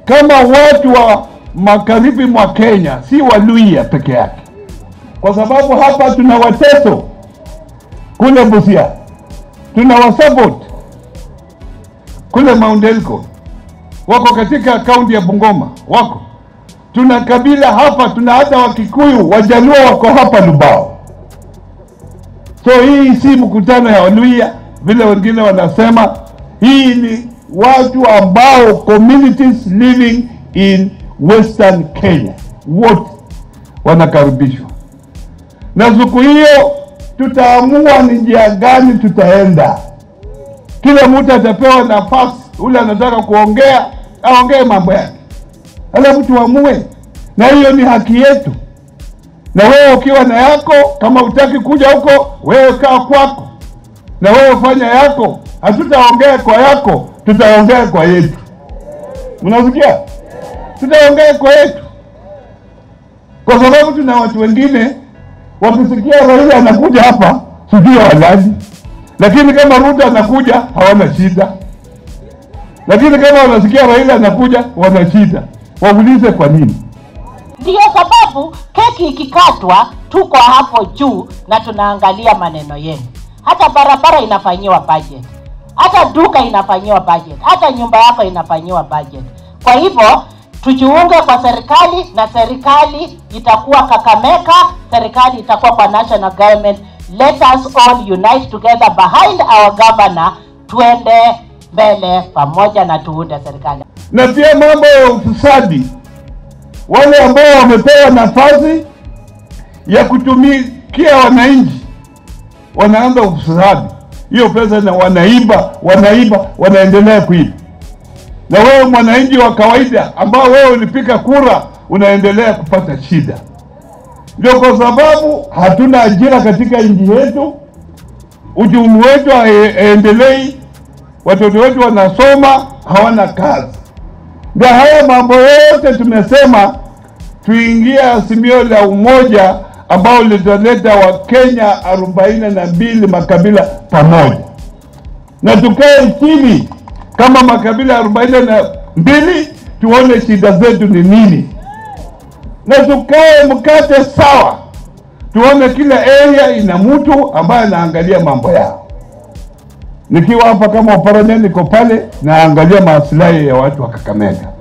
kama watu wa magharibi mwa Kenya, si Waluhya peke yake, kwa sababu hapa tuna Wateso kule Busia, tuna Wasabot kule Mount Elgon, wako katika kaunti ya Bungoma, wako tuna kabila hapa, tuna hata Wakikuyu, Wajaluo wako hapa Lubao. So hii si mkutano ya Waluhya vile wengine wanasema. Hii ni watu ambao communities living in western Kenya wote wanakaribishwa, na siku hiyo tutaamua ni njia gani tutaenda. Kila mtu atapewa nafasi, ule anataka kuongea aongee mambo yake, alafu tuamue, na hiyo ni haki yetu. Na wewe ukiwa na yako, kama utaki kuja huko, wewe kaa kwako, na wewe fanya yako. Hatutaongea kwa yako, tutaongea kwa yetu. Mnasikia? Tutaongea kwa yetu, kwa sababu tuna watu wengine wakisikia Raila anakuja hapa, sijui walali, lakini kama Ruto anakuja hawana shida, lakini kama wanasikia Raila anakuja wana shida. Waulize kwa nini? Ndiyo sababu keki ikikatwa, tuko hapo juu na tunaangalia maneno yenu. Hata barabara inafanyiwa budget, hata duka inafanyiwa budget, hata nyumba yako inafanyiwa budget. Kwa hivyo tujiunge kwa serikali na serikali itakuwa Kakamega, serikali itakuwa kwa national government. Let us all unite together behind our governor, tuende mbele pamoja na tuunde serikali. Na pia mambo ya ufisadi, wale ambao wamepewa nafasi ya kutumikia wananchi wanaanza ufisadi, hiyo pesa na wanaiba, wanaiba, wanaendelea kuiba na wewe mwananchi wa kawaida ambao wewe ulipika kura unaendelea kupata shida. Ndio kwa sababu hatuna ajira katika nchi yetu, uchumi wetu haendelei, watoto wetu wanasoma hawana kazi. Ndio haya mambo yote tumesema tuingie azimio la umoja ambao litaleta Wakenya arobaini na mbili makabila pamoja, na tukae chini kama makabila arobaini na mbili tuone shida zetu ni nini, na tukae mkate sawa, tuone kila area ina mtu ambaye anaangalia mambo yao. Nikiwa hapa kama oparanya, niko pale naangalia maslahi ya watu wa Kakamega.